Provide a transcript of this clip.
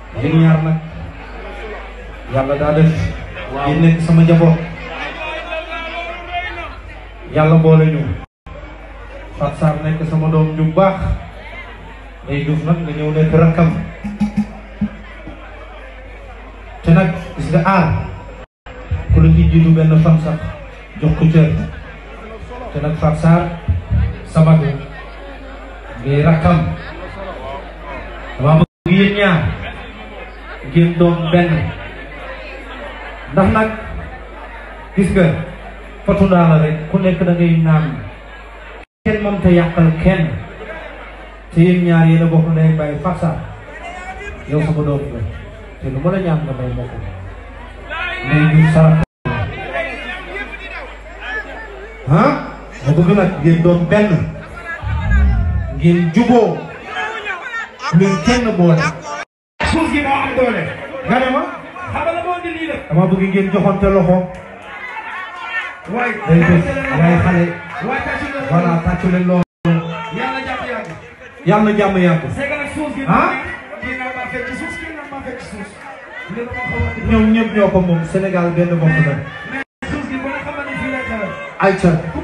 yéen ñaar nag yàlla daa def ngeen nekk sama njaboot yàlla boole ñu Fat Sarr nekk sama doom ju baax day duuf nag nga ñëw nekk rakkam te nag gis nga aar ku la ci jiitu benn fan sax jox ko cër te nag Fat Sarr sama doom ngay rakkam dama bëgg yéen ñaar ngeen doon benn ndax nag gis nga fatu ndaa la rek ku nekk da ngay naan kenn moom te yàqal kenn te yéen ñaar yéen a bokk ndey bàyyi Fat Sarr yow sama doom la te lu ma la ñaan nga may ma ko mais ñu sarax ah ma bëgg nag ngeen doon benn ngeen juboo leen kenn boole suuf gi moo am doole. nga ne ma xam nga la moo di lii la. dama bëgg ngeen joxante loxo waaye. day def yaay xale waaye tàccu leen. voilà tàccu leen loolu yàlla jàpp yàgg. yàlla na jàmm yàgg c'est que nag suuf gi. ah kii nag maa fekk suuf kii nag maa fekk suuf. li ma xaw a. ñoom ñëpp ñoo ko moom Sénégal benn bopp la mais suuf gi ba nga xamante ni fii lay xewee. ayca ku